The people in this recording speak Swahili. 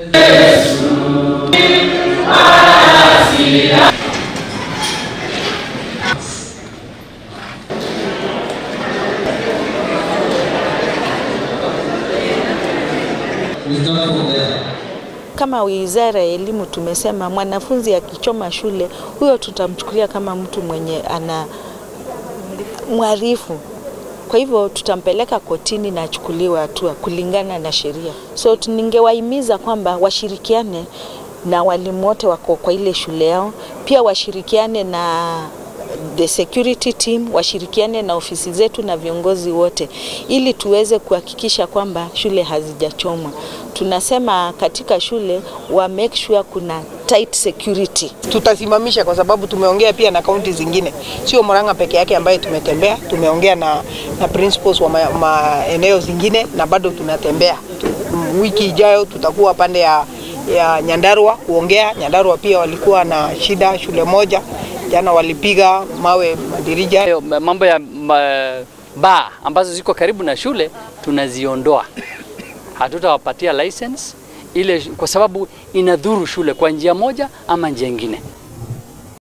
Kama wizara ya elimu tumesema mwanafunzi akichoma shule, huyo tutamchukulia kama mtu mwenye ana mwarifu. Kwa hivyo tutampeleka kotini na achukuliwe hatua kulingana na sheria. So ningewahimiza kwamba washirikiane na walimu wote wako kwa ile shule yao, pia washirikiane na the security team, washirikiane na ofisi zetu na viongozi wote, ili tuweze kuhakikisha kwamba shule hazijachomwa. Tunasema katika shule wa make sure kuna tight security. Tutasimamisha kwa sababu tumeongea pia na kaunti zingine, sio Murang'a peke yake ambaye tumetembea. Tumeongea na, na principals wa maeneo zingine na bado tunatembea. Wiki ijayo tutakuwa pande ya, ya Nyandarua kuongea. Nyandarua pia walikuwa na shida shule moja jana walipiga mawe madirija. Hayo mambo ya ma, baa ambazo ziko karibu na shule tunaziondoa, hatutawapatia license ile kwa sababu inadhuru shule kwa njia moja ama njia nyingine.